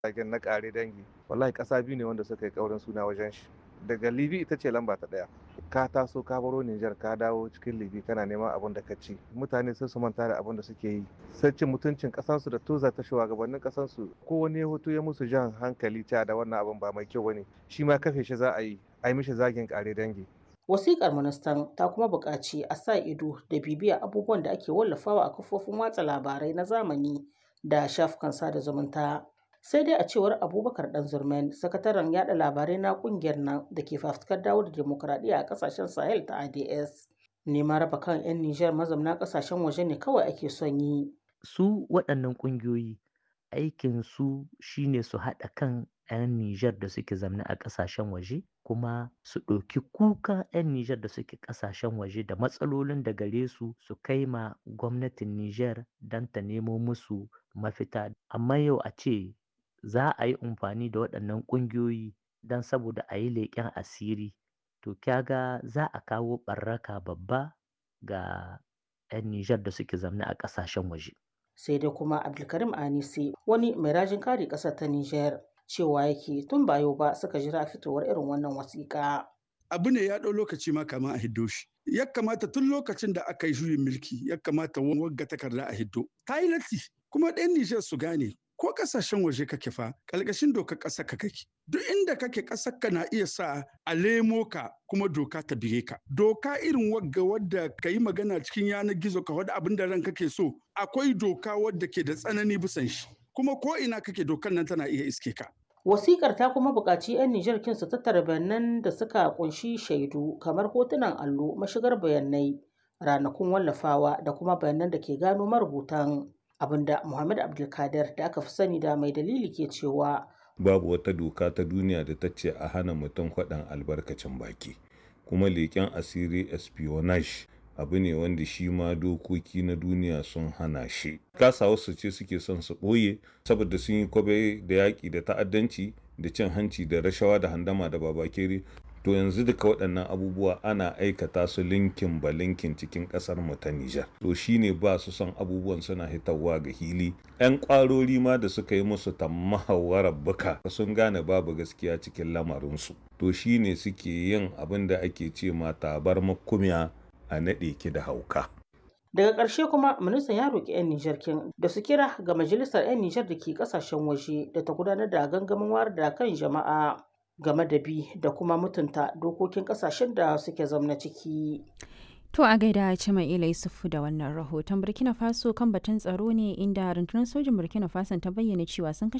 Taken na ƙare dangi wallahi ƙasa biyu ne wanda suka yi ƙaurin suna wajen shi daga libi ita ce lamba ta ɗaya ka taso ka baro Nijar ka dawo cikin libi kana neman abin da ka ci mutane sai su manta da abin da suke yi sai cin mutuncin ƙasansu da toza ta shugabannin ƙasansu ko wani hoto ya musu jan hankali ta da wannan abin ba mai kyau bane shi ma kafe shi za a yi a yi mishi zagin ƙare dangi Wasiƙar ministan ta kuma buƙaci a sa ido da bibiya abubuwan da ake wallafawa a kafofin watsa labarai na zamani da shafukan sada zumunta. Sai dai a cewar Abubakar Ɗanzurmen, sakataren yada labarai na ƙungiyar nan da ke fafutukar dawo da demokuraɗiyya a ƙasashen Sahel ta ADS. Neman raba kan 'yan Nijar mazamna ƙasashen waje ne kawai ake son yi. Su waɗannan ƙungiyoyi aikin su shine su haɗa kan 'yan Nijar da suke zamne a ƙasashen waje kuma su ɗauki kuka 'yan Nijar da suke ƙasashen waje da matsalolin da gare su su kai ma gwamnatin Nijar don ta nemo musu mafita. Amma yau a ce za a yi amfani da waɗannan ƙungiyoyi don saboda a yi leƙen asiri to kyaga za a kawo ɓarraka babba ga 'yan Nijar da suke zamne a ƙasashen waje. Sai dai kuma Abdulkarim Anisi wani mai rajin kare ƙasar ta Nijar cewa yake tun ba yau ba suka jira fitowar irin wannan wasiƙa. Abu ne ya ɗau lokaci ma kama a hiddo shi. Ya kamata tun lokacin da aka yi juyin mulki ya kamata wagga takarda a hiddo. Ta yi latti kuma ɗan Nijar su gane ko ƙasashen waje kake fa ƙalƙashin dokar ƙasar ka kake. Duk inda kake ƙasar ka na iya sa a lemo ka kuma doka ta bige ka. Doka irin wagga wadda ka yi magana cikin yanar gizo ka wadda abin da ran kake so akwai doka wadda ke da tsanani bisan shi. Kuma ko ina kake dokar nan tana iya iske ka. Wasikar ta kuma buƙaci 'yan Nijar kin su tattara bayanan da suka kunshi shaidu kamar hotunan allo, mashigar bayanai, ranakun wallafawa da kuma bayanan da ke gano marubutan. Abinda Muhammad Abdulkadir da aka fi sani da mai dalili ke cewa babu wata doka ta duniya da ta ce a hana mutum faɗan albarkacin baki kuma leƙen asiri espionage abu ne wanda shi ma dokoki na duniya sun hana shi kasa wasu ce suke son su ɓoye saboda sun yi kwabe da yaƙi da ta'addanci da cin hanci da rashawa da handama da babakere to yanzu duka waɗannan abubuwa ana aikata su linkin ba linkin cikin ƙasar mu ta Nijar to shine ba su son abubuwan suna hitarwa ga hili ƴan ƙwarori ma da suka yi musu tammahawarar buka sun gane babu gaskiya cikin lamarinsu to shine suke yin abin da ake ce ma tabar makumiya a naɗe ki da hauka. Daga ƙarshe kuma ministan ya roƙi 'yan Nijar kin da su kira ga majalisar 'yan Nijar da ke ƙasashen waje da ta gudanar da gangamin wayar da kan jama'a game da bi da kuma mutunta dokokin ƙasashen da suke zamna ciki. To a gaida Cima'ila Yusufu da wannan rahoton Burkina Faso kan batun tsaro ne inda rundunar sojin Burkina Faso ta bayyana cewa sun kashe